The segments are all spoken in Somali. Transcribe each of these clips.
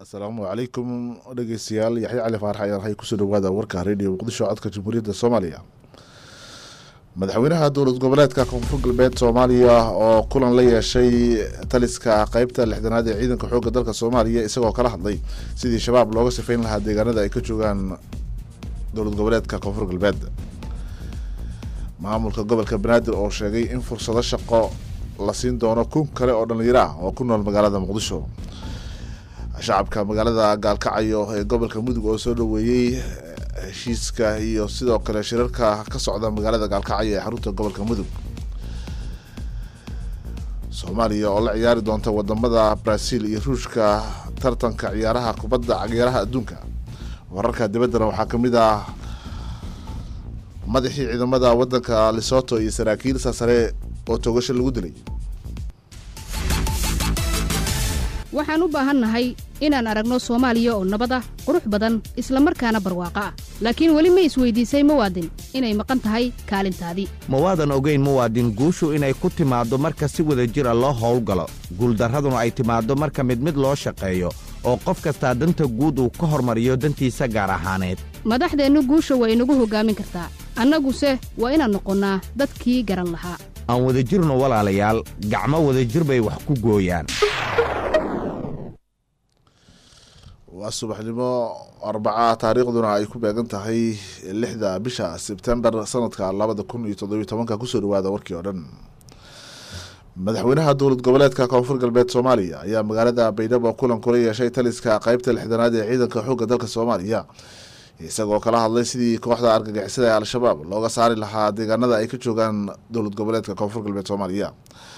asalaamu calaykum dhegeystayaal yaxya cali faarax ayaan hay kusoo dhawaada warka radio muqdisho codka jamhuuriyadda soomaaliya madaxweynaha dowlad goboleedka koonfur galbeed soomaaliya oo kulan la yeeshay taliska qeybta lixdanaad ee ciidanka xoogga dalka soomaaliya isagoo kala hadlay sidii shabaab looga sifeyn lahaa deegaanada ay ka joogaan dowlad goboleedka koonfur galbeed maamulka gobolka banaadir oo sheegay in fursado shaqo la siin doono kun kale oo dhalinyaro ah oo ku nool magaalada muqdisho shacabka magaalada gaalkacayo ee gobolka mudug oo soo dhaweeyey heshiiska iyo sidoo kale shirarka ka socda magaalada gaalkacyo ee xarunta gobolka mudug soomaaliya oo la ciyaari doonta wadamada brazil iyo ruushka tartanka ciyaaraha kubadda ciyaaraha adduunka wararka dibaddana waxaa kamid ah madaxii ciidamada wadanka lesoto iyo saraakiil saasare oo toogasho lagu dilay waxaan u baahannahay inaan aragno soomaaliya oo nabad ah qurux badan isla markaana barwaaqo ah laakiin weli ma isweydiisay muwaadin inay maqan tahay kaalintaadii mawaadan ogeyn muwaadin guushu inay ku timaaddo marka si wada jira loo howlgalo guuldarraduna ay timaaddo marka mid mid loo shaqeeyo oo qof kastaa danta guud uu ka hormariyo dantiisa gaar ahaaneed madaxdeennu guusha waa inagu hoggaamin kartaa annaguse waa inaan noqonnaa dadkii garan lahaa aan wadajirno walaalayaal gacmo wadajir bay wax ku gooyaan waa subaxnimo arbaca taariikhduna ay ku beegan tahay lixda bisha sebtembar sanadka labada kun iyo toddobiyo tobanka kusoo dhawaada warkii oo dhan madaxweynaha dowlad goboleedka koonfur galbeed soomaaliya ayaa magaalada baydhabo kulan kula yeeshay taliska qeybta lixdanaad ee ciidanka xoogga dalka soomaaliya isagoo kala hadlay sidii kooxda argagixisada ee al-shabaab looga saari lahaa deegaanada ay ka joogaan dowlad goboleedka koonfur galbeed soomaaliya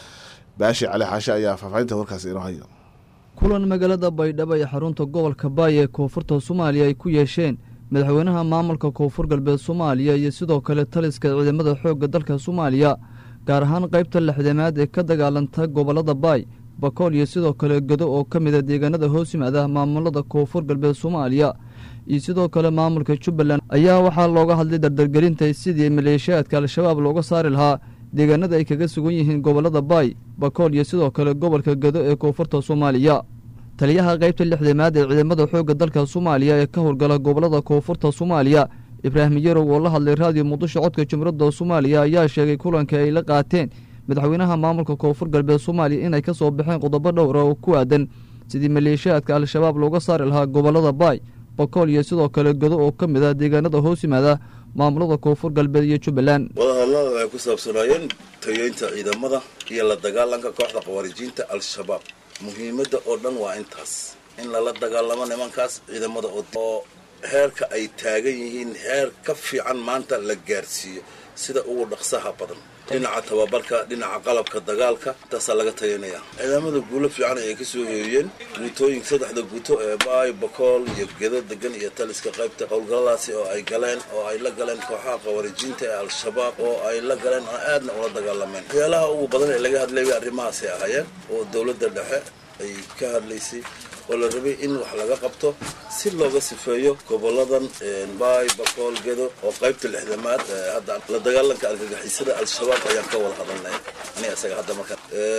baashi cali xaashe ayaa faahfaahinta warkaasi inoo haya kulan magaalada baydhabo ee xarunta gobolka baay ee koonfurta soomaaliya ay ku yeesheen madaxweynaha maamulka koonfur galbeed soomaaliya iyo sidoo kale taliska ciidamada xoogga dalka soomaaliya gaar ahaan qaybta lixdamaad ee ka dagaalanta gobollada baay bakool iyo sidoo kale godo oo ka mida deegaanada hoos yimaada maamulada koonfur galbeed soomaaliya iyo sidoo kale maamulka jubbaland ayaa waxaa looga hadlay dardargelinta sidii maleeshiyaadka al-shabaab looga saari lahaa deegaanada ay kaga sugan yihiin gobollada baay bakool iyo sidoo kale gobolka gado ee koonfurta soomaaliya taliyaha qaybta lixdamaad ee ciidamada xoogga dalka soomaaliya ee ka howlgala gobollada koonfurta soomaaliya ibraahim yarow oo la hadlay raadiyo muqdisho codka jumhuuriyadda soomaaliya ayaa sheegay kulanka ay la qaateen madaxweynaha maamulka koonfur galbeed soomaaliya inay ka soo baxeen qodobo dhowra oo ku aadan sidii maleeshiyaadka al-shabaab looga saari lahaa gobollada baay bakool iyo sidoo kale godo oo ka mid ah deegaanada hoos yimaada maamulada koonfur galbeed iyo jubbaland wadahadlada waxay ku saabsanaayeen tayeynta ciidamada iyo la dagaalanka kooxda khawaarijiinta al-shabaab muhiimadda oo dhan waa intaas in lala dagaalamo nimankaas ciidamada oo heerka ay taagan yihiin heer ka fiican maanta la gaarsiiyo sida ugu dhaqsaha badan dhinaca tababarka dhinaca qalabka dagaalka intaasaa laga tayanaya ciidamada guulo fiican ayay ka soo hooyeen guutooyinka saddexda guuto ee baay bakool iyo gedo degan iyo taliska qaybta howlgalladaasi oo ay galeen oo ay la galeen kooxaha khawaarijiinta ee al-shabaab oo ay la galeen oo aadna ula dagaalameen waxyaalaha ugu badan ee laga hadlayay arrimahaasay ahaayeen oo dowladda dhexe ay ka hadlaysay oo la rabay in wax laga qabto si looga sifeeyo goboladan baay bakool gedo oo qaybta lixdamaad hadda la dagaalanka argagixisada al-shabaab ayaan ka wada hadalnay ani isaga hadda marka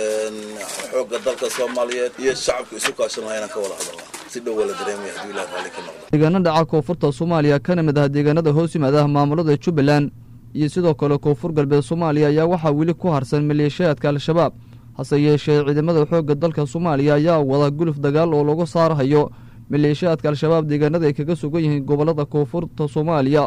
xoogga dalka soomaaliyeed iyo shacabka isu kaashan lahaynaan ka wada hadalnaa si dhow wala dareemaya hadduu ilaah raalli ka noqdo deegaano dhaca koonfurta soomaaliya kana mid ah deegaanada hoos yimaada maamulada jubbaland iyo sidoo kale koonfur galbeed soomaaliya ayaa waxaa weli ku harsan maleeshiyaadka al-shabaab hase yeeshee ciidamada xoogga dalka soomaaliya ayaa wada guluf dagaal oo lagu saarhayo maleeshiyaadka al-shabaab deegaanada ay kaga sugan yihiin gobollada koonfurta soomaaliya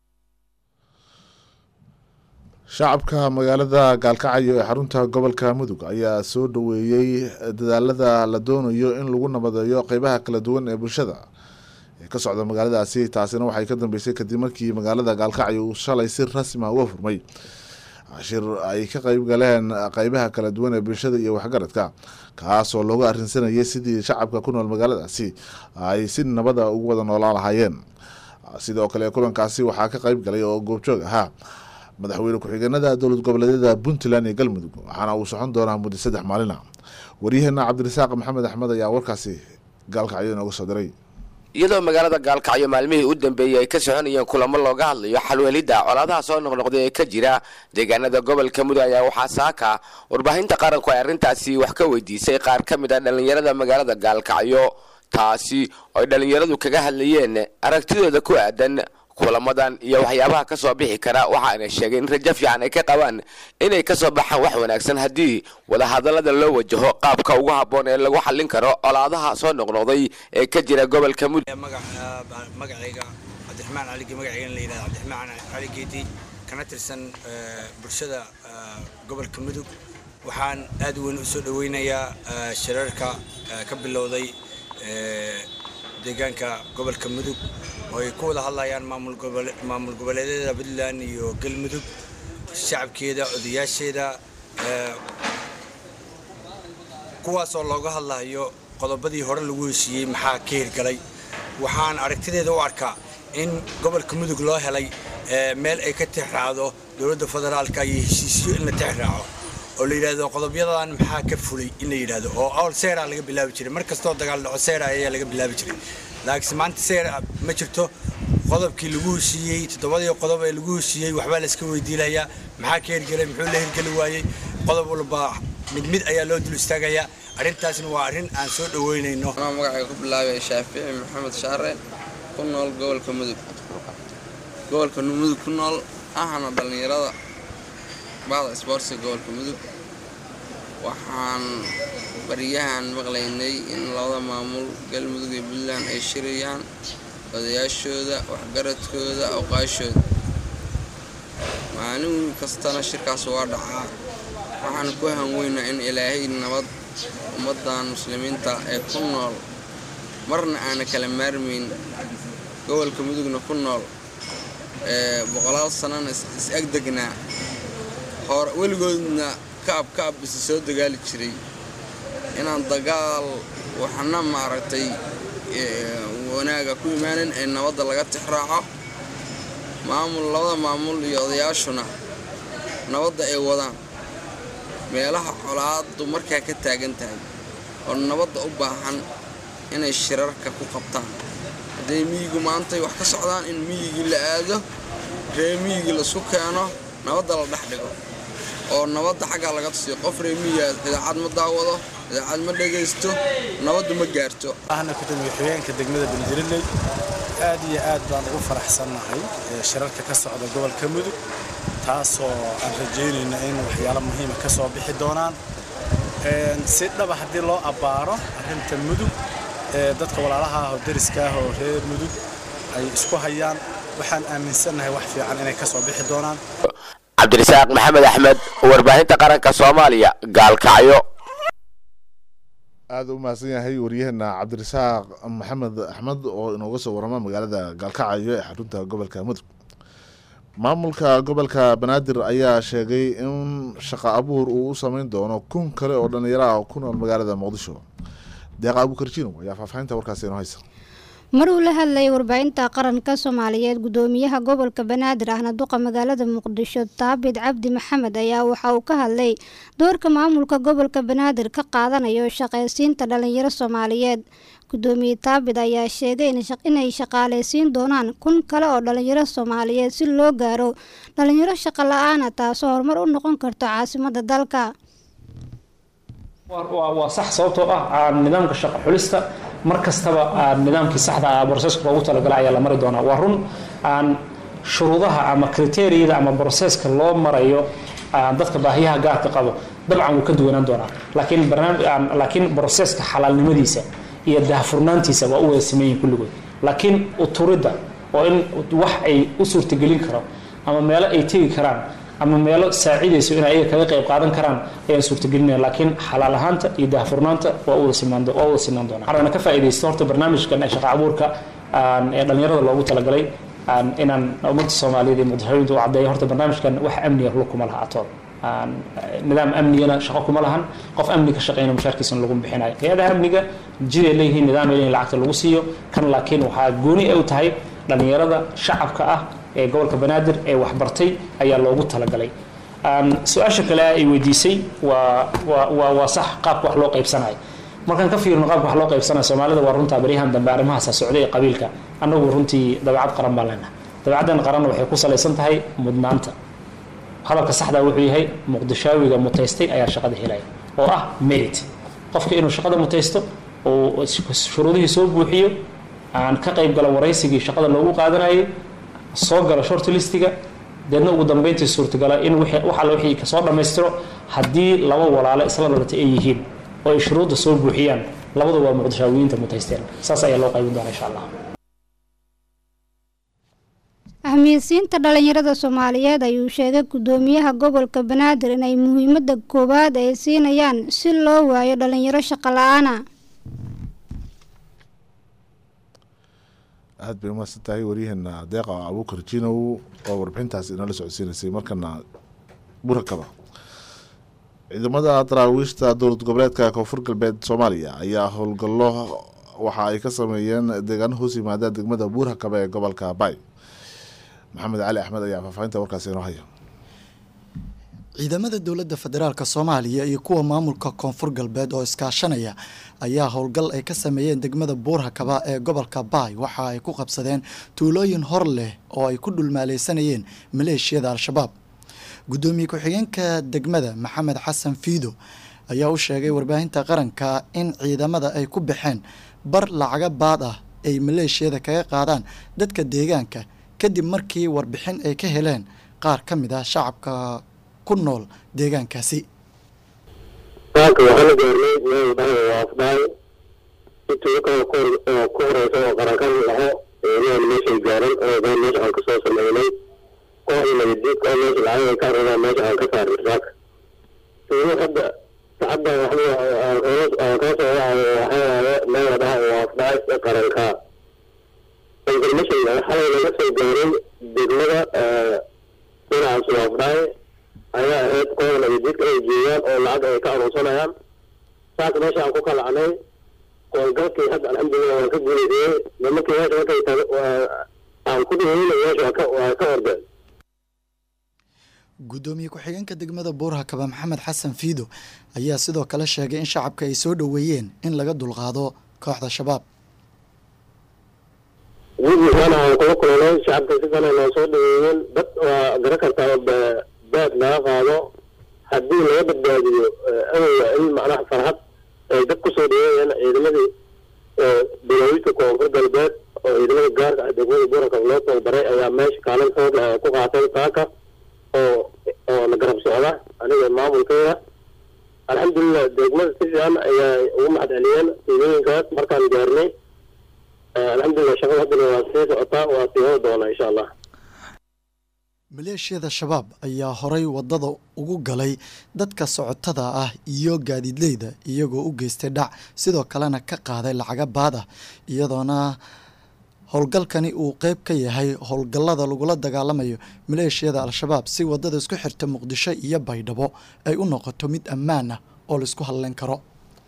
shacabka magaalada gaalkacyo ee xarunta gobolka mudug ayaa soo dhaweeyey dadaalada la doonayo in lagu nabadeeyo qeybaha kala duwan ee bulshada ee ka socda magaaladaasi taasina waxay ka dambeysay kadib markii magaalada gaalkacyo uu shalay si rasmi a uga furmay shir ay ka qeyb galeen qeybaha kala duwan ee bulshada iyo waxgaradka kaasoo looga arrinsanayay sidii shacabka ku nool magaaladaasi ay si nabada ugu wada noolaan lahaayeen sidoo kale kulankaasi waxaa ka qeyb galay oo goobjoog ahaa madaxweyne ku-xigeenada dowlad goboleedyada puntland iyo galmudug waxaana uu socon doonaa muddo saddex maalina waryaheena cabdirasaaq maxamed axmed ayaa warkaasi gaalkacyo inooga soo diray iyadoo magaalada gaalkacyo maalmihii u dambeeyey ay ka soconayeen kulamo looga hadlayo xalwelidda colaadaha soo noqnoqday ee ka jira deegaanada gobolka mudug ayaa waxaa saaka warbaahinta qaranku ay arrintaasi wax ka weydiisay qaar ka mid ah dhallinyarada magaalada gaalkacyo taasi oo ay dhallinyaradu kaga hadlayeen aragtidooda ku aadan kulamadan iyo waxyaabaha ka soo bixi kara waxa ayna sheegeen in rajo fiican ay ka qabaan inay ka soo baxaan wax wanaagsan haddii wadahadallada loo wajaho qaabka ugu habboon ee lagu xallin karo colaadaha soo noqnoqday ee ka jira gobolka mudug magacayga cabdiraxmaan caligi magacaygan la yidhahda cabdiraxmaan cali geedi kana tirsan bulshada gobolka mudug waxaan aad weyn u soo dhoweynayaa shirarka ka bilowday deegaanka gobolka mudug oo ay ku wada hadlayaan maamul goboleedyada puntland iyo galmudug shacabkeeda odayaasheeda kuwaasoo looga hadlayo qodobadii hore lagu heshiiyey maxaa ka hirgalay waxaan aragtideeda u arkaa in gobolka mudug loo helay meel ay ka tixraacdo dowladda federaalka iyo heshiisyo in la tixraaco oo la yidhaahdo qodobyadan maxaa ka fulay in la yidhaahdo oo awl seera laga bilaabi jiray mar kastoo dagaal dhaco seera ayaa laga bilaabi jiray laakiinse maanta seera ma jirto qodobkii lagu heshiiyey toddobadii qodob ee lagu heshiiyey waxbaa la iska weydiinayaa maxaa ka hirgelay muxuu la hirgeli waayey qodob walba mid mid ayaa loo dul istaagayaa arrintaasna waa arrin aan soo dhoweynayno anaa magacayga ku bilaabay shaafici maxamed shaare ku nool gobolka mudug gobolka mudug ku nool ahana dhallinyarada bahda isboortsiga gobolka mudug waxaan baryahan maqlaynay in labada maamul galmudug iyo puntland ay shirayaan odayaashooda waxgaradkooda awqaashooda maalin kastana shirkaas waa dhacaa waxaan ku hanweynaa in ilaahay nabad ummaddan muslimiinta ee ku nool marna aana kala maarmayn gobolka mudugna ku nool ee boqolaal sanana is agdegnaa hor weligoodna kaab kaab isa soo dagaali jiray inaan dagaal waxna maaragtay wanaaga ku imaanin ee nabadda laga tixraaco maamul labada maamul iyo odayaashuna nabadda ay wadaan meelaha colaadu markaa ka taagan tahay oo nabadda u baahan inay shirarka ku qabtaan hadday miyigu maantay wax ka socdaan in miyigii la aado ree miyigii laisku keeno nabadda la dhex dhigo oo nabadda xaggaa laga tusiyo qof ree miyiga idaacad ma daawado idaacad ma dhagaysto nabaddu ma gaarto ahna gudoomiye xigeenka degmada bandiriley aad iyo aad baan ugu faraxsannahay shirarka ka socda gobolka mudug taasoo aan rajaynayna in waxyaalo muhiima ka soo bixi doonaan si dhaba haddii loo abbaaro arrinta mudug dadka walaalaha ah oo deriska ah oo reer mudug ay isku hayaan waxaan aaminsannahay wax fiican inay ka soo bixi doonaan cabdirasaaq maxamed axmed warbaahinta qaranka soomaaliya gaalkacyo aada u mahadsan yahay waryaheena cabdirasaaq maxamed axmed oo inooga soo warama magaalada gaalkacyo ee xarunta gobolka mudug maamulka gobolka banaadir ayaa sheegay in shaqo abuur uu u sameyn doono kun kale oo dhalinyaro ah oo ku nool magaalada muqdisho deeqa abuukarjino ayaa faahfaahinta warkaasi inoo haysa mar uu la hadlayay warbaahinta qaranka soomaaliyeed gudoomiyaha gobolka banaadir ahna duqa magaalada muqdisho taabid cabdi maxamed ayaa waxa uu ka hadlay doorka maamulka gobolka banaadir ka qaadanayo shaqaysiinta dhalinyaro soomaaliyeed gudoomiye taabid ayaa sheegay inay shaqaaleysiin doonaan kun kale oo dhalinyaro soomaaliyeed si loo gaaro dhalinyaro shaqo la-aana taasoo horumar u noqon karto caasimada dalka waa sax sababtoo ah nidaamka shaqo xulista mar kastaba nidaamkii saxda ah broseska loogu talagalay ayaa la mari doonaa waa run aan shuruudaha ama kriteriyada ama broseska loo marayo dadka baahiyaha gaarka qabo dabcan wuu ka duwanaan doonaa laakiin laakiin broseska xalaalnimadiisa iyo daahfurnaantiisa waa u wada sameeyihin kulligood laakiin uturidda oo in wax ay u suurtagelin karo ama meelo ay tegi karaan ama meelo saacidayso in ayaga kaga qayb qaadan karaan ayaan suurtagelinaya laakiin xalaal ahaanta iyo daahfurnaanta waa wada sinaan waa wada sinaan doonaa waxaana ka faa'iidaysto horta barnaamijkan ee shaqa abuurka ee dhalinyarada loogu talagalay inaan ummadda soomaaliyeed iyo muqdishooyinta u caddeeyo horta barnaamijkan wax amniga lug kuma laha atood nidaam amnigana shaqo kuma lahan qof amni ka shaqeyna mushaarkiisana lagu bixinayo hay-adaha amniga jiday leeyihiin nidaam ay leeyihin lacagta lagu siiyo kan laakiin waxaa gooni ay u tahay dhalinyarada shacabka ah ee gobolka banaadir ee waxbartay ayaa loogu talagalay su-aasha kale ay weydiisay waa waa waa sax qaabka wax loo qaybsanayo markaan ka fiirno qaabka wax loo qaybsanayo soomaalida waa runtaa baryahan dambe arrimahaasa socday ee qabiilka annagu runtii dabeecad qaran baan leenahay dabeecaddan qaranna waxay ku salaysan tahay mudnaanta hadalka saxdaa wuxuu yahay muqdishaawiga mutaystay ayaa shaqada helaya oo ah merit qofka inuu shaqada mutaysto oo shuruudihii soo buuxiyo aan ka qayb galo waraysigii shaqada loogu qaadanayay soo galo short listiga deedna ugu dambeyntii suurtagala in wax alla wixii kasoo dhammaystiro haddii laba walaale isla dhalatay ay yihiin oo ay shuruudda soo buuxiyaan labadu waa muqdishaawiyiinta mutaysteen saas ayaa loo qaybin doonaa insha allah ahmiyadsiinta dhalinyarada soomaaliyeed ayuu sheegay gudoomiyaha gobolka banaadir inay muhiimada koowaad ay siinayaan si loo waayo dhalinyaro shaqo la-aana aad bay umahadsan tahay waryaheena deeqa abuukar jinow oo warbixintaas inala socodsiinaysay markana burakaba ciidamada daraawiishta dowlad goboleedka koonfur galbeed soomaaliya ayaa howlgallo waxa ay ka sameeyeen deegaano hoos yimaada degmada buurhakaba ee gobolka bay maxamed cali axmed ayaa faahfaahinta warkaasi inoo haya ciidamada dowladda federaalk soomaaliya iyo kuwa maamulka koonfur galbeed oo iskaashanaya ayaa howlgal ay ka sameeyeen degmada buurhakaba ee gobolka baay waxa ay ku qabsadeen tuulooyin hor leh oo ay ku dhulmaaleysanayeen maleeshiyada al-shabaab gudoomiye ku-xigeenka degmada maxamed xasan fiido ayaa u sheegay warbaahinta qaranka in ciidamada ay ku baxeen bar lacaga baad ah ay maleeshiyada kaga qaadaan dadka deegaanka kadib markii warbixin ay ka heleen qaar ka mid ah shacabka ku nool deegaankaasi saaka waxaa la gaarnay meel dhahay waa afdhaay intii kale ku horeysa oo qarankan laho eeriyan meeshay gaaran oo baan meesha aan kasoo sameynay kooxda nabadiidka oo meesha lacag ay ka arradaan meesha aan ka saarnay saaka tuulo hadda sacadda waxba aan kala soo wacayo waxaa waaye meel la dhaha waa afdhaay ee qaranka information xalay laga soo gaaray degmada dhinacaas waa afdhaay ayaa ahayd kooda nabadiidka ay joogaan oo lacag ay ka aruursanayaan saas meesha aan ku kalacnay howlgalkii hadda alxamdulilah waan ka guulaysayey nimankii meesha markay aan ku dhihayna meesha waa ka ordeen gudoomiye ku-xigeenka degmada buurhakaba maxamed xasan fiido ayaa sidoo kale sheegay in shacabka ay soo dhoweeyeen in laga dulqaado kooxda shabaab wiilkiisana aan kula kulanay shacabka si fana noo soo dhaweeyeen dad waa garan kartaa baad laga qaado haddii laga badbaadiyo awowga in macnaha farxad ay dad kusoo dhaweeyeen ciidamadii bilaawiidka koonfur galbeed oo ciidamada gaarka ah degmada buranka loo tababaray ayaa meesha kaalin xoog leh ku qaatay saaka oo oo la garab socda aniga maamulkeeda alxamdulilah degmada si fiican ayaa ugu mahad celiyeen tuulooyinkaas markaan gaarnay alxamdulilah shaqada haddana waa sii socotaa waa sii wada doonaa insha allah maleeshiyada shabaab ayaa horay wadada ugu galay dadka socotada ah iyo gaadiidleyda iyagoo u geystay dhac sidoo kalena ka qaaday lacaga baad ah iyadoona howlgalkani uu qeyb ka yahay howlgallada lagula dagaalamayo maleeshiyada al-shabaab si wadada isku xirta muqdisho iyo baydhabo ay u noqoto mid ammaan ah oo laisku hadleyn karo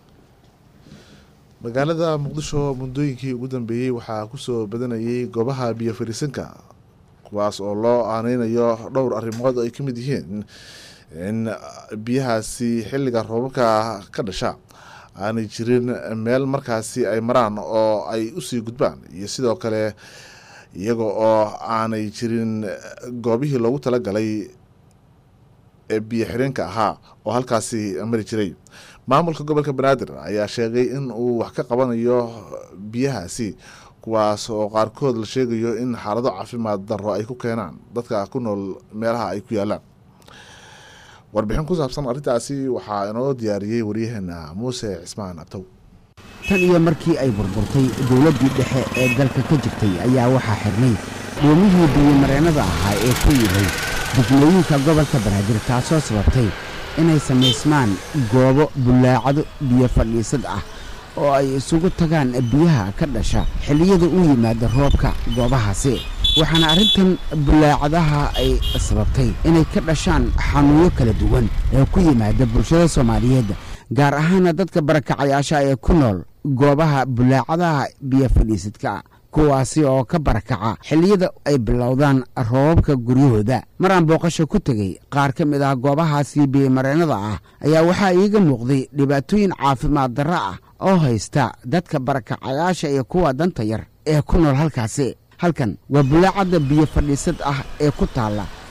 magaalada muqdisho muddooyinkii ugu dambeeyey waxaa kusoo badanayay goobaha biyo fariisanka kuwaas oo loo aaneynayo dhowr arrimood ay ka mid yihiin in biyahaasi xilliga roobabka ka dhasha aanay jirin meel markaasi ay maraan oo ay usii gudbaan iyo sidoo kale iyaga oo aanay jirin goobihii loogu talagalay ee biyo xireenka ahaa oo halkaasi mari jiray maamulka gobolka banaadir ayaa sheegay in uu wax ka qabanayo biyahaasi kuwaas oo qaarkood la sheegayo in xaalado caafimaad darro ay ku keenaan dadka ku nool meelaha ay ku yaalaan warbixin ku saabsan arrintaasi waxaa inoo diyaariyey waryaheena muuse cismaan abtow tan iyo markii ay burburtay dowladdii dhexe ee dalka ka jirtay ayaa waxaa xirnay doomihii biyomareennada ahaa ee ku yidhay degmooyinka gobolka banaadir taasoo sababtay inay samaysmaan goobo bullaacado biyo fadhiisad ah oo ay isugu tagaan biyaha ka dhasha xilliyada u yimaada roobka goobahaasi waxaana arrintan bullaacadaha ay sababtay inay ka dhashaan xanuunyo kala duwan ee ku yimaada bulshada soomaaliyeed gaar ahaana dadka barakacayaasha ee ku nool goobaha bullaacadaha biyo fadhiisadka kuwaasi oo ka barakaca xilliyada ay bilowdaan roobabka guryahooda maraan booqasho ku tegey qaar ka mid ah goobahaasi biyomareennada ah ayaa waxaa iiga muuqday dhibaatooyin caafimaad darro ah oo haysta dadka barakacayaasha iyo kuwa danta yar ee ku nool halkaasi halkan waa bulaacadda biyo fadhiisad ah ee ku taalla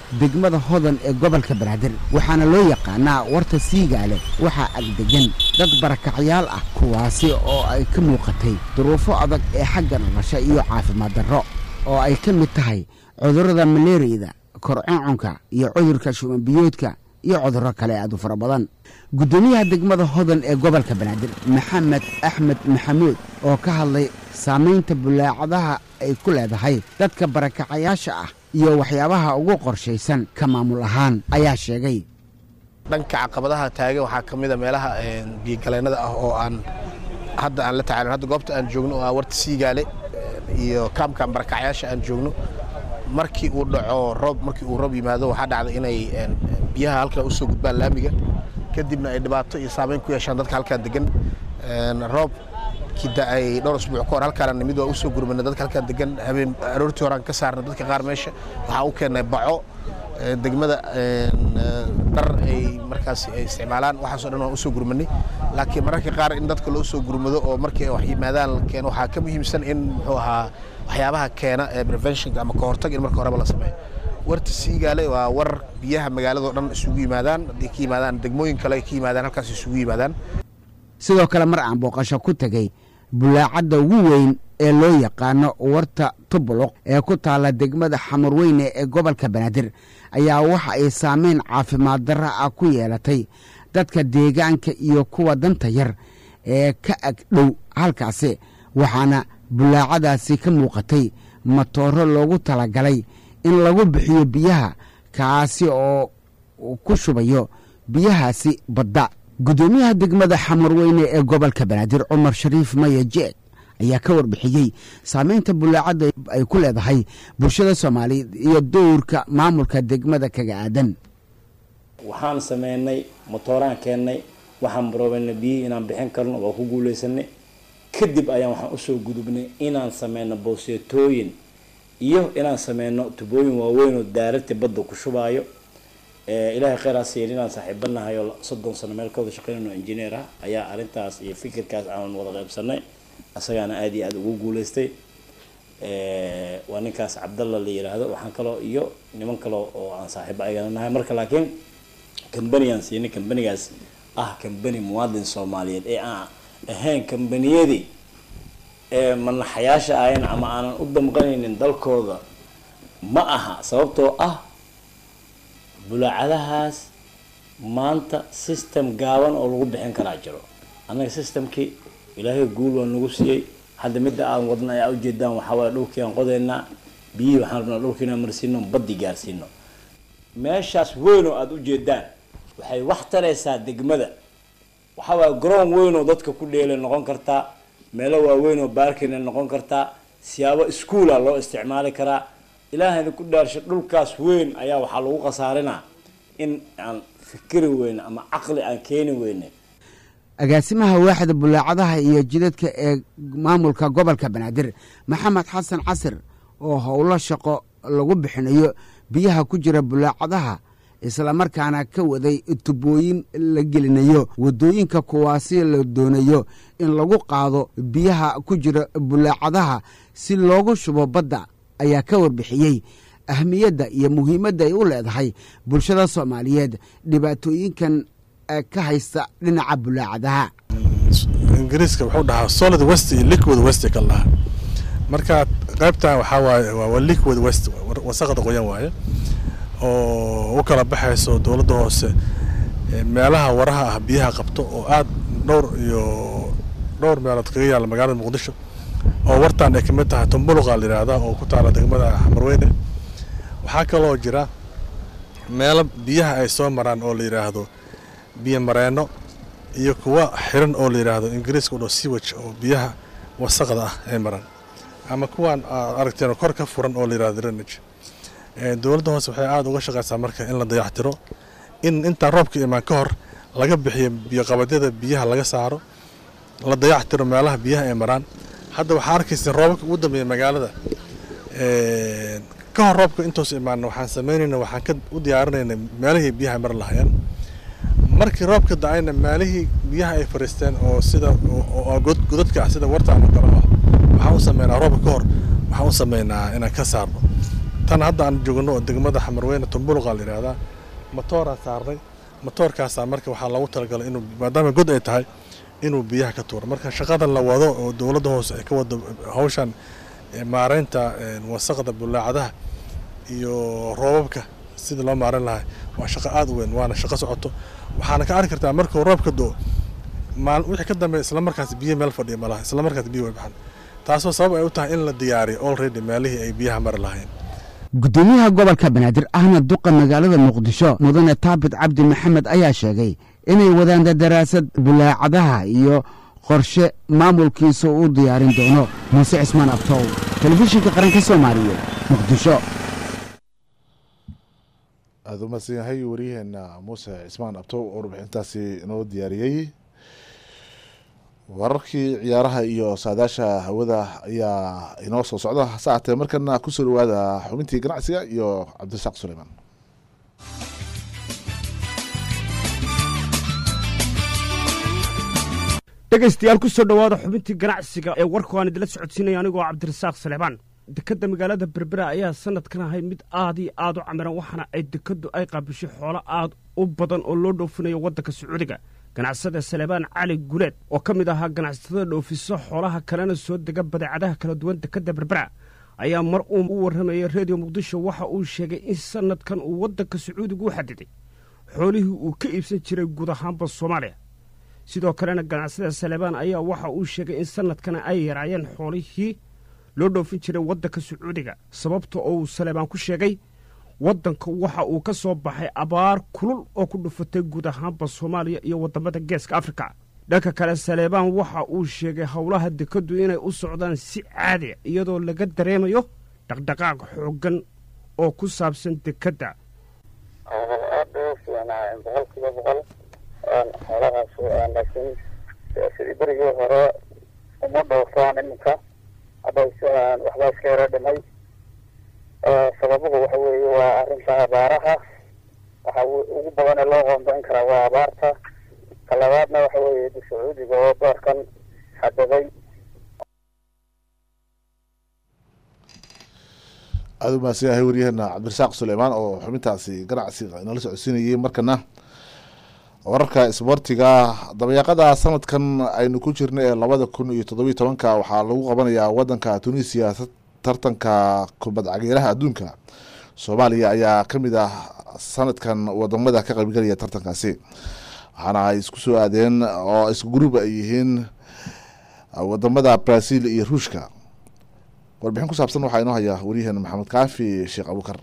degmada hodan ee gobolka banaadir waxaana loo yaqaanaa warta siigaale waxaa agdegan dad barakacyaal ah kuwaasi oo ay ka muuqatay duruufo adag ee xagga nolosha iyo caafimaad darro oo ay ka mid tahay cudurrada maleeriyada korcuncunka iyo cudurka shubanbiyoodka iyo cudurro kale aad u fara badan guddoomiyaha degmada hodan ee gobolka banaadir maxamed axmed maxamuud oo ka hadlay saamaynta bulaacadaha ay ku leedahay dadka barakacayaasha ah iyo waxyaabaha ugu qorshaysan ka maamul ahaan ayaa sheegay dhanka caqabadaha taagan waxaa ka mid a meelaha biyogaleennada ah oo aan hadda aan la tacaalin hadda goobta aan joogno oo ah warta siigaale iyo kaamkan barakacyaasha aan joogno markii uu dhaco roob markii uu roob yimaado waxaa dhacda inay biyaha halkan u soo gudbaan laamiga kadibna ay dhibaato iyo saameyn ku yeeshaan dadka halkan degan roob kida ay dhowr usbuuc ka hor halkaan nimid waa u soo gurmana dadka halkaan degan habeen aroortii horaan ka saarna dadka qaar meesha waxaa u keennay baco degmada dhar ay markaas ay isticmaalaan waxaasoo dhan waan usoo gurmanay laakiin mararka qaar in dadka loo soo gurmado oo markii wax yimaadaan la keeno waxaa ka muhiimsan in muxuu ahaa waxyaabaha keena ee preventionka ama kahortag in marka horeba la sameeyo warta siigaale waa war biyaha magaaladao dhan isugu yimaadaan haddii ka yimaadaan degmooyin kale ay ka yimaadaan halkaas isugu yimaadaan sidoo kale mar aan booqasho ku tegey bulaacadda ugu weyn ee loo yaqaano warta tubuluq ee ku taalla degmada xamarweyne ee gobolka banaadir ayaa waxa ay saameyn caafimaad darra ah ku yeelatay dadka deegaanka iyo kuwa danta yar ee ka ag dhow halkaasi waxaana bulaacadaasi ka muuqatay matooro loogu talagalay in lagu bixiyo biyaha kaasi oo ku shubayo biyahaasi badda guddoomiyaha degmada xamarweyne ee gobolka banaadir cumar shariif maya jeeg ayaa ka warbixiyey saamaynta bulaacadda ay ku leedahay bulshada soomaaliyeed iyo dowrka maamulka degmada kaga aadan waxaan sameynay motooraan keennay waxaan baroobeynay biyihii inaan bixin karno waa ku guuleysanay kadib ayaan waxaan usoo gudubnay inaan sameyno bowseetooyin iyo inaan sameyno tubooyin waaweyn oo daaragta badda ku shubaayo ilaahay kheyraa siiyeen inaan saaxiibanahay oo soddon sano meel ka wada shaqeynayno engineer ah ayaa arrintaas iyo fikirkaas aan wada qaybsanay asagaana aada iyo aada ugu guuleystay waa ninkaas cabdalla la yiraahdo waxaan kaloo iyo niman kale oo aan saaxiibo ayagana nahay marka laakiin kambanigaan siinay kambanigaas ah kambani muwaadin soomaaliyeed ee aan ahayn kambaniyadii ee manaxayaasha ahayn ama aanan u damqanaynin dalkooda ma aha sababtoo ah bulaacadahaas maanta system gaaban oo lagu bixin karaa jiro annaga systemkii ilaahay guul waa nagu siiyey hadda midda aan wadna ayaa ujeedaan waxaa waaya dhulkii aan qodaynaa biyihii waxaan rabnaa dhulkii inaan marsiino baddi gaarsiino meeshaas weyn oo aada ujeedaan waxay wax taraysaa degmada waxaa waaya garoon weyn oo dadka ku dheelay noqon kartaa meelo waaweyn oo baarkina noqon kartaa siyaabo iskuula loo isticmaali karaa ilaahayna ku dhaarsha dhulkaas weyn ayaa waxaa lagu khasaarinaa in aan fikiri weyne ama caqli aan keeni weyne agaasimaha waaxda bulaacadaha iyo jidadka ee maamulka gobolka banaadir maxamed xasan casir oo howlo shaqo lagu bixinayo biyaha ku jira bulaacadaha islamarkaana ka waday tubooyin la gelinayo waddooyinka kuwaasi la doonayo in lagu qaado biyaha ku jira bulaacadaha si loogu shubo badda ayaa ka warbixiyey ahmiyadda iyo muhiimadda ay u leedahay bulshada soomaaliyeed dhibaatooyinkan ka haysta dhinaca bulaacadaha ingiriiska wuxuu dhahaa solid west iyo liquid west kala dhahaa marka qaybtan waxaa waaye waa liquid west wasaqda qoyan waaye oo u kala baxayso dowladda hoose meelaha waraha ah biyaha qabto oo aad dhowr iyo dhowr meelood kaga yaalla magaalada muqdisho oo wartaan ay kamid tahay tumbuluqa la yidhaahda oo ku taala degmada xamarweyne waxaa kaloo jira meelo biyaha ay soo maraan oo la yidhaahdo biyo mareenno iyo kuwa xiran oo la yidhaahdo ingiriiska u dho siwaj oo biyaha wasaqda ah ay maraan ama kuwaan aad aragteen kor ka furan oo la yidhahdo drainage dowladda hoose waxay aada uga shaqaysaa marka in la dayactiro in intaan roobka imaan ka hor laga bixiyo biyoqabadyada biyaha laga saaro la dayactiro meelaha biyaha ay maraan hadda waxaa arkaysa roobabka ugu dambeeya magaalada ka hor roobka intoos imaana waxaan samaynayna waxaan ka u diyaarinayna meelihii biyaha mar lahayeen markii roobka da-ayna meelihii biyaha ay fariisteen oo sida godadka ah sida warta ama kale ah waxaan u sameynaa roobka ka hor waxaan u sameynaa inaan ka saarno tan hadda aan joogno oo degmada xamarweyne tumbuluqa la yidhaahdaa matooraa saarnay matoorkaasaa marka waxaa loogu talagalay inuu maadaama god ay tahay inuu biyaha ka tuuro marka shaqadan la wado oo dowladda hoose ay ka wado hawshan maareynta wasaqda bulaacadaha iyo roobabka sidii loo maareyn lahay waa shaqo aada u weyn waana shaqo socoto waxaana ka arki kartaa markuu roobka do maal wixii ka dambeeya isla markaas biyo meel fadhiya malaha isla markaas biyo way baxan taasoo sabab ay u tahay in la diyaariyo already meelihii ay biyaha mari lahayn gudoomiyaha gobolka banaadir ahna duqa magaalada muqdisho mudane taabit cabdi maxamed ayaa sheegay inay wadaan daraasad bulaacadaha iyo qorshe maamulkiisa uu diyaarin doono muuse cismaan abtow telefishinka qaranka soomaaliya muqdisho aada u mahadsan yahay waryaheena muuse cismaan abtow oo warbixintaasi inoo diyaariyey wararkii ciyaaraha iyo saadaasha hawada ayaa inoo soo socda saacatee markana kusoo dhawaada xubintii ganacsiga iyo cabdirasaaq suleymaan dhegaystayaal kusoo dhowaada xubintii ganacsiga ee warku aan idila socodsiinaya anigoo cabdirasaaq salebaan dekadda magaalada berbera ayaa sanadkan ahay mid aad iyo aad u camiran waxaana ay dekaddu ay qaabishay xoolo aad u badan oo loo dhoofinayo waddanka sacuudiga ganacsada salebaan cali guleed oo ka mid ahaa ganacsatada dhoofiso xoolaha kalena soo dega badeecadaha kala duwan dekadda berbera ayaa mar uu u warramayay redio muqdisho waxa uu sheegay in sanadkan uu waddanka sacuudiga u xadiday xoolihii uu ka iibsan jiray guud ahaanba soomaaliya sidoo kalena ganacsada salebaan ayaa waxa uu sheegay in sanadkan ay yaraayeen xoolihii loo dhoofin jiray waddanka sacuudiga sababta oo uu salebaan ku sheegay waddanka waxa uu ka soo baxay abaar kulul oo ku dhufatay guud ahaanba soomaaliya iyo waddamada geeska afrika dhanka kale saleebaan waxa uu sheegay howlaha dekaddu inay u socdaan si caadiya iyadoo laga dareemayo dhaqdhaqaaq xooggan oo ku saabsan dekadda aada u fiicnaa boqolkiiba boqol xoolahaas laakiin sidii berigii hore uma dhoofaan iminka hadda waxbaa iska yaro dhimay sababuhu waxa weeye waa arrinta abaaraha waxa ugu badan ee loo qoondayn karaa waa abaarta ka labaadna waxa weeye sacuudiga oo doorkan xadaday aada u mahadsan yahay waryaheena cabdirasaaq suleymaan oo xubintaasi ganacsiga inala socodsiinayay markana wararka isboortiga dabayaaqada sanadkan aynu ku jirna ee labada kun iyo toddobiyo tobanka waxaa lagu qabanayaa wadanka tunisia tartanka kubad cageeraha adduunka soomaaliya ayaa ka mid ah sanadkan wadamada ka qaybgalaya tartankaasi waxaana ay isku soo aadeen oo isku gruub ay yihiin wadamada brazil iyo ruushka warbixin ku saabsan waxaa inoo haya waryaheena maxamed kaafi sheekh abuukar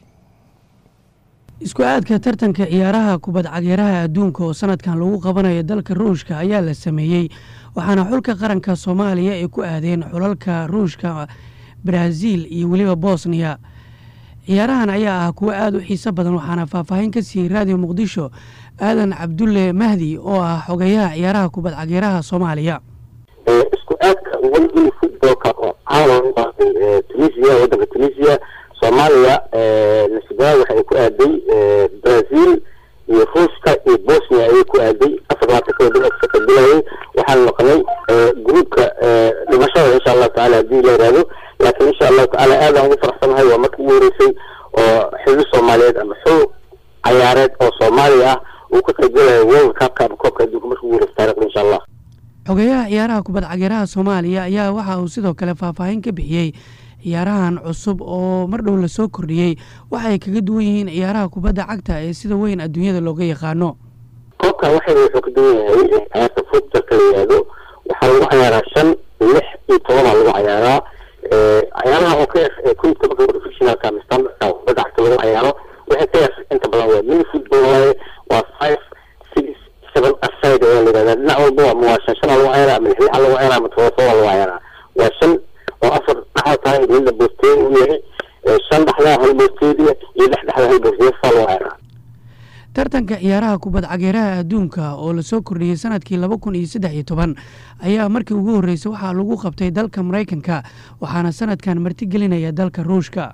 isku aadka tartanka ciyaaraha kubad cageeraha adduunka oo sanadkan lagu qabanayo dalka ruushka ayaa la sameeyey waxaana xulka qaranka soomaaliya ay ku aadeen xulalka ruushka brazil iyo weliba bosniya ciyaarahan ayaa ah kuwo aada u xiiso badan waxaana faahfaahin ka siiyey raadiyo muqdisho aadan cabdulle mahdi oo ah xogeyaha ciyaaraha kubad cageeraha soomaaliya isku aadka weli futbolka oo caalam tunisia wadanka tunisia soomaaliya nasibaha waxa ay ku aaday brazil iyo ruushka iyo bosnia ayay ku aaday afar labaatan kala dib ka qabilayay waxaan noqonay gruubka dhimashada insha allahu tacaala haddii la yihahdo laakiin insha allahu tacaala aadaan ugu faraxsanahay waa markii ugu horeysay oo xili soomaaliyeed ama xul cayaareed oo soomaaliya ah uu ka qaybgalayo world cupka ama koobka adduunka markii ugu horeysa taarikhda insha allah xogeyaha ciyaaraha kubad cageeraha soomaaliya ayaa waxa uu sidoo kale faahfaahin ka bixiyey ciyaarahan cusub oo mar dhow lasoo kordhiyey waxa ay kaga duwan yihiin ciyaaraha kubadda cagta ee sida weyn adduunyada looga yaqaano koobka waxay wuxuu ka duwan yahay ciyaarta futbolka la yihahdo waxaa lagu cayaaraa shan lix iyo tobabaa lagu cayaaraa ciyaaraha oo ka yar kun iyo tobanka professionalka ama standardka kubadda cagta lagu cayaaro waxay ka yar inta badan waa mini football waaye waa five six seven aside ayaa la yihahdaa dhinac walba ama waa shan shanaa lagu cayaaraa ama lix lixa lagu cayaaraa ama todoba todoba lagu cayaaraa waa shan oo afar dhaxda tahay midna boosteed uu yahay shan dhaxdaa hal boosteediya iyo lix dhaxda hal boosteed saa lagu cayaaraa tartanka ciyaaraha kubad cageeraha adduunka oo lasoo kordhiyey sanadkii laba kun iyo saddex iyo toban ayaa markii ugu horreysay waxaa lagu qabtay dalka maraykanka waxaana sanadkan martigelinaya dalka ruushka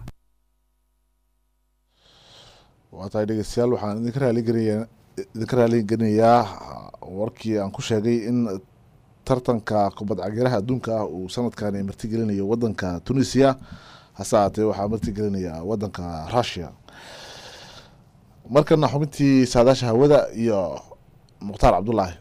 waa tahay dhegeystayaal waxaan idinka raaligelinayaa idinka raaligelinayaa warkii aan ku sheegay in tartanka kubad cageeraha adduunka ah uu sanadkani martigelinayo wadanka tunisia hase haatee waxaa martigelinaya wadanka rushia markana xubintii saadaasha hawada iyo mukhtaar cabdulaahi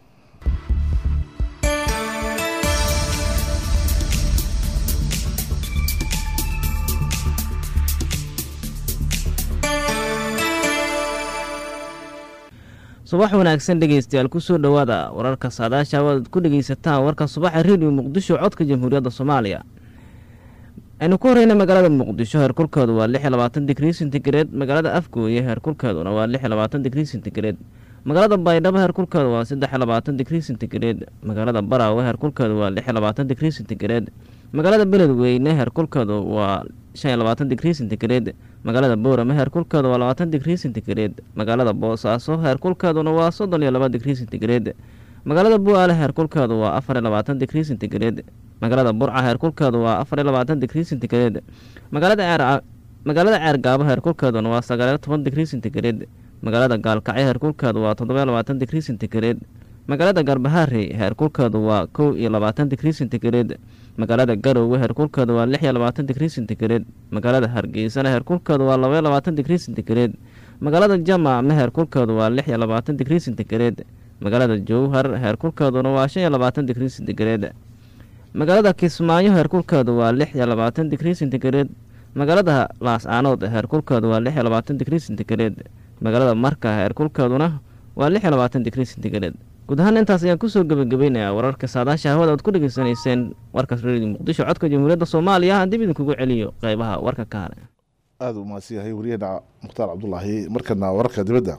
subax wanaagsan dhegaystayaal kusoo dhowaada wararka saadaasha awaad ku dhegaysataan warka subaxa redio muqdisho codka jamhuuriyadda soomaaliya aynu ku horeyna magaalada muqdisho heerkulkeedu waa lix iyo labaatan digrii sentigareed magaalada afgooye heerkulkeeduna waa lix iyo labaatan digrii sentigareed magaalada baydhabo heerkulkeedu waa saddex iyo labaatan digrii sentigareed magaalada baraawe heerkulkeedu waa lix iyo labaatan digrii sentigareed magaalada beledweyne heerkulkeedu waa shan iyo labaatan digrii sentigareed magaalada boorame heerkulkeedu waa labaatan digrii sentigareed magaalada boosaaso heerkulkeeduna waa soddon iyo laba digrii sentigareed magaalada bu-aale heerkulkeedu waa afar iyo labaatan digrii sentigareed magaalada burca heerkulkeedu waa afar iyo labaatan digrii sentigareed magaalada ceer magaalada ceergaabo heerkulkeeduna waa sagaal iyo toban digrii sentigareed magaalada gaalkacyo heerkulkeedu waa toddoba iyo labaatan digrii sentigareed magaalada garbaharey heerkulkeedu waa kow iyo labaatan digrii sentigareed magaalada garowe heerkulkeedu waa lix iyo labaatan digrii sentigareed magaalada hargeysana heerkulkeedu waa laba iyo labaatan digrii sentigareed magaalada jamaame heerkulkeedu waa lix iyo labaatan digrii sentigareed magaalada jowhar heerkulkeeduna waa shan iyo labaatan digrii sentigareed magaalada kismaayo heerkulkeedu waa lix iyo labaatan digrii sentigareed magaalada laas-aanood heerkulkeedu waa lix iyo labaatan digrii sentigareed magaalada marka heerkulkeeduna waa lix iyo labaatan digrii sentigareed guud ahaan intaas ayaan kusoo gebagabeynayaa wararka saadaasha hawada aad ku dhegeysanayseen warkaas redio muqdisho codka jamhuuriyadda soomaaliya aan dib idinkugu celiyo qeybaha warka ka hare aada u mahadsan yahay wariyahena mukhtaar cabdulaahi markana wararka dibadda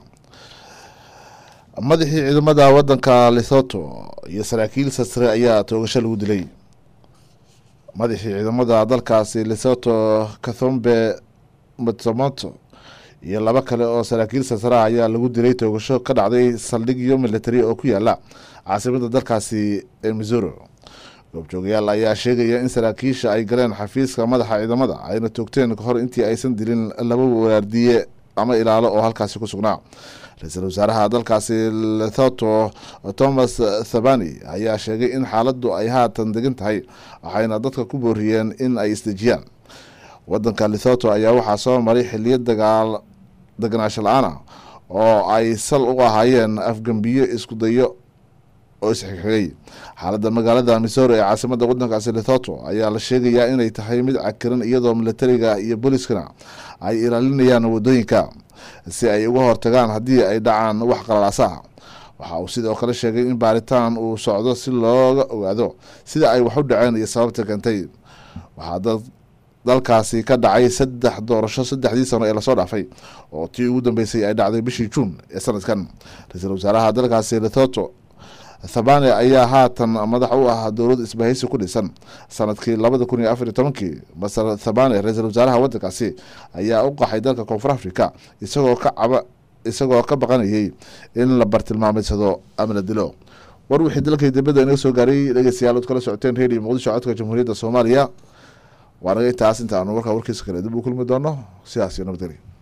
madaxii ciidamada wadanka lesotho iyo saraakiil sasre ayaa toogasho lagu dilay madaxii ciidamada dalkaasi lesotho kathombe matsomoto iyo laba kale oo saraakiil sasra ayaa lagu dilay toogasho ka dhacday saldhigyo military oo ku yaala caasimada dalkaasi ee missouri goobjoogayaal ayaa sheegaya in saraakiisha ay galeen xafiiska madaxa ciidamada ayna toogteen kahor intii aysan dilin laba waardiye ama ilaalo oo halkaasi ku sugnaa ra-iisul wasaaraha dalkaasi lethoto thomas thabani ayaa sheegay in xaaladdu ay haatan degan tahay waxayna dadka ku booriyeen in ay isdejiyaan wadanka lethoto ayaa waxaa soo maray xiliyo dagaal deganaasho la-aan ah oo ay sal u ahaayeen afgembiyo isku dayo oo isxigxigay xaaladda magaalada missouri ee caasimada wadankaasi lethoto ayaa la sheegayaa inay tahay mid cakiran iyadoo militariga iyo booliskana ay ilaalinayaan wadooyinka si ay uga hortagaan haddii ay dhacaan wax qalalaasa ah waxa uu sidoo kale sheegay in baaritaan uu socdo si looga ogaado sida ay wax u dhaceen iyo sababta keentay waxaa dad dalkaasi ka dhacay saddex doorasho saddexdii sano ee lasoo dhaafay oo tii ugu dambeysay ay dhacday bishii juun ee sanadkan ra-iisul wasaaraha dalkaasi lethoto thabane ayaa haatan madax u ah dowlad isbahaysi ku dhisan sanadkii labada kun iyo afar iyo tobankii masar thabane ra-iisul wasaaraha wadankaasi ayaa u qaxay dalka koonfur africa isagoo ka caba isagoo ka baqanayay in la bartilmaameysado ama la dilo war wixii dalkii dibadda inaga soo gaaray dhegeystayaal ood kala socoteen redio muqdisho codka jamhuuriyadda soomaaliya waa naga intaas inta aanu warkaa warkiisa kale dib u kulmi doono sidaas iyo nabadgelya